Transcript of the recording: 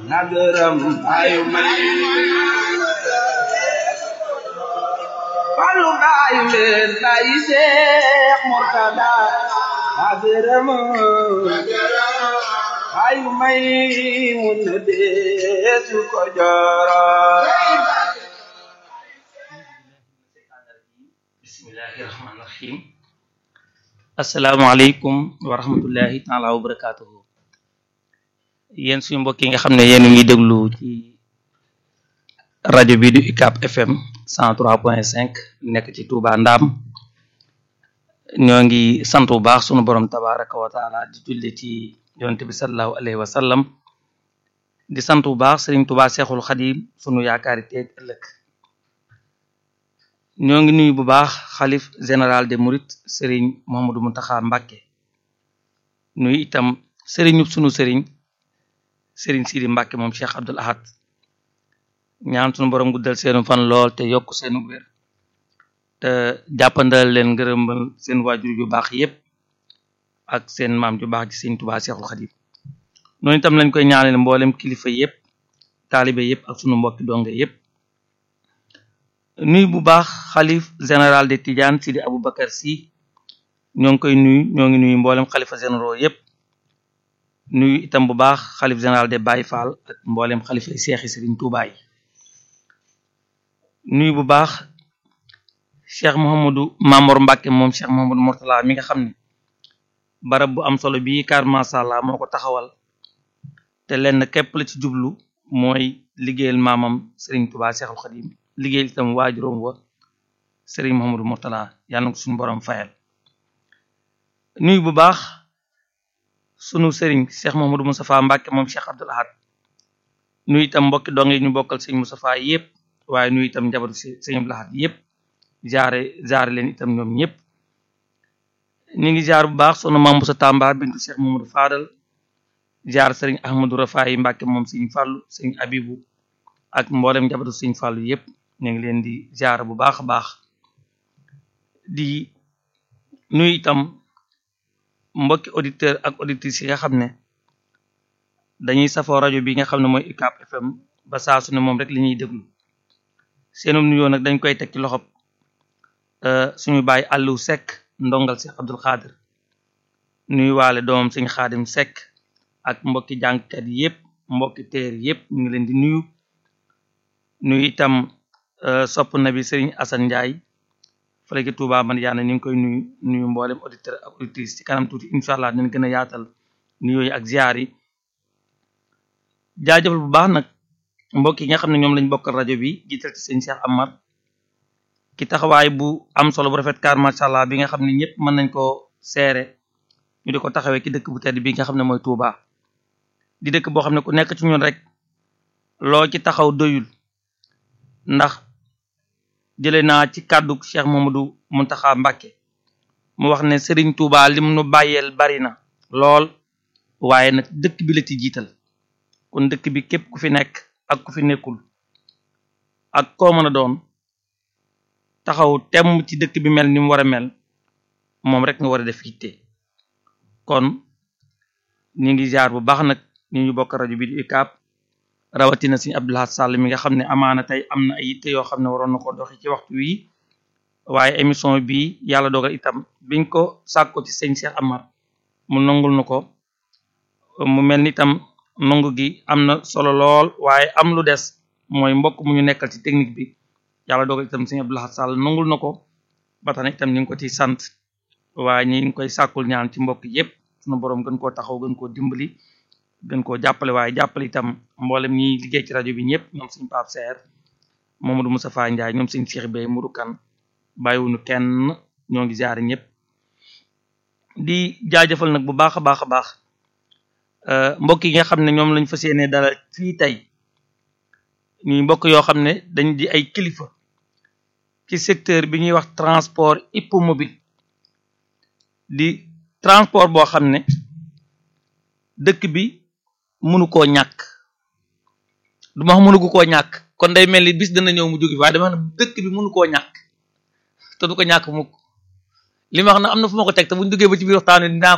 na gërëm ayu may Fallu baayu leen baayi Seex Murtada na gërëm ayu may mun na deesu ko jooro bismillahi rahmaani rahim asalaamaaleykum wa rahmatullahi taala wa barakatuhu yéen suñu mbokk yi nga xam ne yéen ngi déglu ci rajo bi du UCAB FM 103.5 nekk ci Touba Ndaam ñoo ngi sant bu baax sunu borom tabaraka wa taala di julli ci yonent bi sallallahu alayhi wa sallam di sant bu baax Sëriñ Touba Seexul Xadim sunu yaakaari teeg ëllëg ñoo ngi nuyu bu baax xalif général des mourides sëriñ Mouhamadou Mountakha Mbacké nuyu itam sëriñu sunu sëriñ sëriñ Sidi Mbacké moom Cheikh Abdoul Ahad ñaan sunu borom guddal seenu fan lool te yokk seenu wér te jàppandal leen ngërëmbal seen waajur yu baax yépp ak seen maam ju baax ji sëriñ Touba Cheikhul Khadim noonu itam lañ koy ñaanal mboolem kilifa yépp taalibe yépp ak sunu mbokki donge yépp nuyu bu baax xalif général de Tidiane Sidi Aboubacar Sy ñoo ngi koy nuyu ñoo ngi nuyu mboolem xalifa généraux yépp nuyu itam bu baax xalif général de Baye Fall ak mboolem xalifa yi seexi Sëriñ Tuubaa yi nuyu bu baax Cheikh Mouhamadou Mamor Mbacke moom Cheikh Mouhamadou Mourtala mi nga xam ne barab bu am solo bii kar masàllaa moo ko taxawal te lenn képp la ci jublu mooy liggéeyal maamam Sëriñ Tuubaa Seexul Xadim liggéey itam waajuróom wa sëriñ Mouhamadou Mourtala yàlla na ko suñu borom fayal nuyu bu baax sunu sëriñ Cheikh Mouhamadou Moustapha Mbacke moom Cheikh Abdoul Ahad nuyu itam mbokki dong yi ñu bokkal sëriñ Moustapha yépp waaye nuyu itam njabootu sëriñ Abdoul Ahad yépp jaare jaare leen itam ñoom ñépp ñu ngi jaar bu baax sunu maam Moussa Tamba bintu Cheikh Mouhamadou Fadal jaar sëriñ Ahmadou Rafaay Mbacke moom sëriñ Fàllu sëriñ Abibu ak mboolem njabootu sëriñ Fàllu yépp ñu ngi leen di jaar bu baax a baax di nuyu itam mbokki auditeur ak auditrices yi nga xam ne dañuy safoo rajo bi nga xam ne mooy UCAB FM ba saa su ne moom rek li ñuy déglu seenum nuyoo nag dañ koy teg ci loxob suñu bàyyi Aliou Seck ndongal Seex Abdul Xaadir nuyu waale doomam sëñ Xaadim Seck ak mbokki jàngkat yépp mbokki teer yépp ñu ngi leen di nuyu nuyu itam sopp na bi Serigne Assane Ndiaye fële ci Touba man yaana ñu ngi koy nuyu nuyu mboolem auditeur ak auditrice ci kanam tuuti incha allah dinañ gën a yaatal nuyoo yi ak ziar yi jaajëfal bu baax nag mbokk yi nga xam ne ñoom lañ bokkal rajo bi jiital ci sëñ Cheikh Amar ki taxawaay bu am solo bu rafet kaar macha allah bi nga xam ne ñëpp mën nañ koo seere ñu di ko taxawee ci dëkk bu tedd bi nga xam ne mooy Touba di dëkk boo xam ne ku nekk ci ñun rek loo ci taxaw doyul ndax jële naa ci kàddu Cheikh Mamadou Muntaxa Mbàkke mu wax ne Serigne Touba lim nu bàyyeel bari na lool waaye nag dëkk bi la ci jiital kon dëkk bi képp ku fi nekk ak ku fi nekkul ak koo mën a doon taxaw temm ci dëkk bi mel ni mu war a mel moom rek nga war a def yitte kon ñu ngi jaar bu baax nag ñu ñu bokk rajo bi di UCAB rawatina sëñ Abdoulaye Sall mi nga xam ne amaana tey am na ay yitte yoo xam ne waroon na ko doxi ci waxtu wi waaye émission bi yàlla dogal itam biñ ko sàkko ci sëñ Cheikh Amar mu nangul na ko mu mel ni itam nangu gi am na solo lool waaye am lu des mooy mbokk mu ñu nekkal ci technique bi yàlla dogal itam sëñ Abdoulaye Sall nangul na ko ba tax na itam ñu ngi ko ci sant waaye ñi ngi koy sàkkul ñaan ci mbokk yépp sunu boroom gën koo taxaw gën koo dimbali gën koo jàppale waaye jàppale itam mboolem ñi liggéey ci rajo bi ñëpp ñoom suñ Pape Seer Mamadou Moustapha Ndiaye ñoom suñ Cheikh Bey Mourou Kane bàyyiwuñu kenn ñoo ngi jaare ñëpp di jaajëfal nag bu baax a baax a baax mbokk yi nga xam ne ñoom lañ fas yéene dalal fii tey ñuy mbokk yoo xam ne dañ di ay kilifa ci secteur bi ñuy wax transport hippomobile di transport boo xam ne dëkk bi mënu koo ñàkk du ma wax mënu koo ñàkk kon day mel ni bis dana ñëw mu jóge waaye dama xam ne dëkk bi mënu koo ñàkk te du ko ñàkk mukk li ma wax na am na fu ma ko teg te buñ duggee ba ci biir waxtaan wi dinaa